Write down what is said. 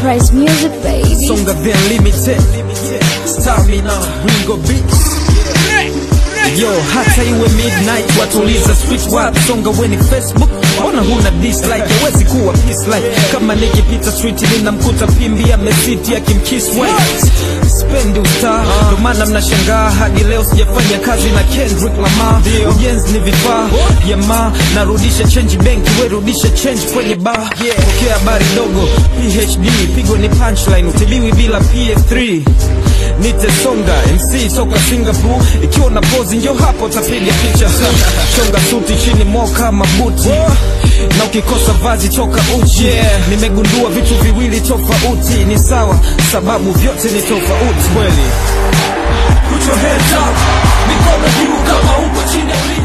Price Music, baby. Songa the Unlimited Stamina Ringo Beats Yo, hata iwe midnight watuliza switch wap songa weni Facebook mbona huna dislike hawezi kuwa peace like kama nikipita street ninamkuta pimbi amesiti akimkiss white spendi ustaa ndo maana mnashangaa hadi leo sijafanya kazi na Kendrick Lamar ujenzi ni vifaa vya ma narudisha change benki we rudisha change kwenye bar pokea habari dogo PhD pigo ni punchline utibiwi bila PF3 nitesonga MC toka Singapore ikiwa na pozi njo hapo tapiga picha chonga suti chini moka mabuti na ukikosa vazi toka uchi nimegundua vitu viwili tofauti ni sawa sababu vyote ni tofauti kweli Put your hands up, mikono juu kama uko chini ya ulinzi